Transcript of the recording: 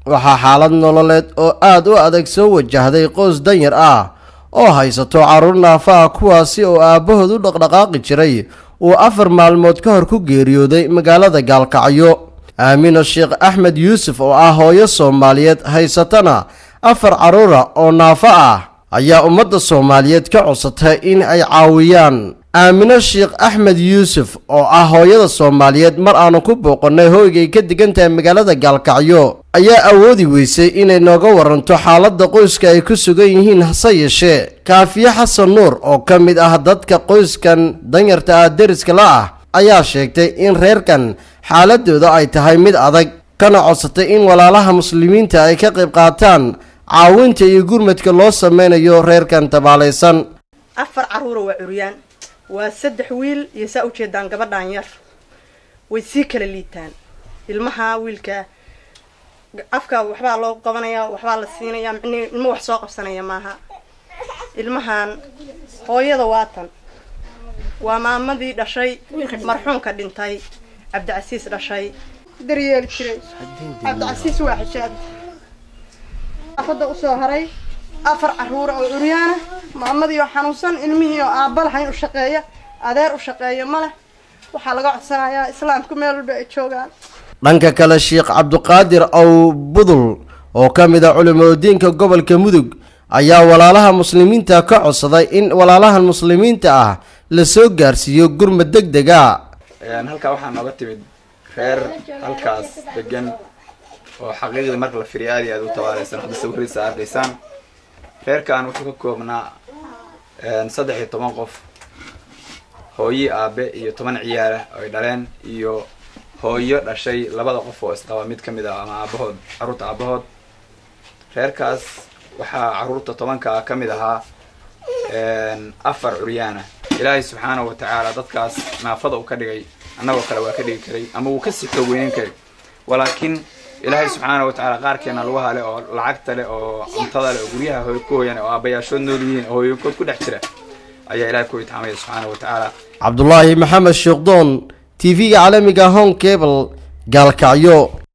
waxaa xaalad nololeed oo aad u adag soo wajahday qoys danyar ah oo haysato carruur naafa ah kuwaasi oo aabbahood u dhaqdhaqaaqi jiray uu afar maalmood ka hor ku geeriyooday magaalada gaalkacyo aamino sheekh axmed yuusuf oo ah hooyo soomaaliyeed haysatana afar carruura oo naafo ah ayaa ummadda soomaaliyeed ka codsatay in ay caawiyaan aamino sheekh axmed yuusuf oo ah hooyada soomaaliyeed mar aanu ku booqannay hoygay ka degan tahay magaalada gaalkacyo ayaa awoodi weysay inay nooga waranto xaaladda qoyska ay ku sugan yihiin hase yeeshee kaafiye xasan nuur oo ka mid ah dadka qoyskan danyarta ah deriska la ah ayaa sheegtay in reerkan xaaladooda ay tahay mid adag kana codsatay in walaalaha muslimiinta ay ka qayb qaataan caawinta iyo gurmadka loo sameynayo reerkan tabaalaysan afar carruura waa curyaan waa saddex wiil iyo saa ujeedaan gabadhaan yar way sii kala liitaan ilmaha wiilka afka waxbaa loo qabanayaa waxbaa la siinayaa micnii ilmo wax soo qabsanaya maaha ilmahan hooyada waatan waa maamadii dhashay marxuumka dhintay cabdicasiis dhashay daryeeli jiray cabdicasiis waa xijaab afada usoo haray afar carruura oo curyaana maamadii oo xanuunsan ilmihii oo aabba lahayn u shaqeeya adeer u shaqeeya ma leh waxaa laga codsanayaa islaamku meel walba ay joogaan dhanka kale sheekh cabdiqaadir aw budul oo ka mid ah culimadiinka gobolka mudug ayaa walaalaha muslimiinta ka codsaday in walaalahan muslimiinta ah la soo gaarsiiyo gurmad deg dega halkaa waxaa nooga timid reer halkaas degan oo xaqiiqdii marka la firiyo aad iyo aad u tabaaleysan hadda sawiradiisa arkaysaan reerkan wuxuu ka koobnaa saddex iyo toban qof hooyi aabe iyo toban ciyaalah oo ay dhaleen iyo hooyo dhashay labada qof oo isqaba mid ka mid ah ama aabahood carruurta aabahood reerkaas waxaa carruurta tobanka ka mid ahaa afar curyaana ilaahay subxaanahu watacaala dadkaas naafada uu ka dhigay annagoo kale waa ka dhigi karay ama wuu kasii xoog weynan karay walaakiin ilaahay subxaanahu watacaala qaarkeena lugaha leh oo lacagta leh oo cuntada leh oo guryaha hooy ku hooyan oo aabayaashood nool yihiin oo hooyinkood ku dhex jira ayaa ilahay ku itixaamaya subxaanahu watacaala cabdulaahi maxamed sheekdoon t v-ga caalamiga home cable gaalkacyo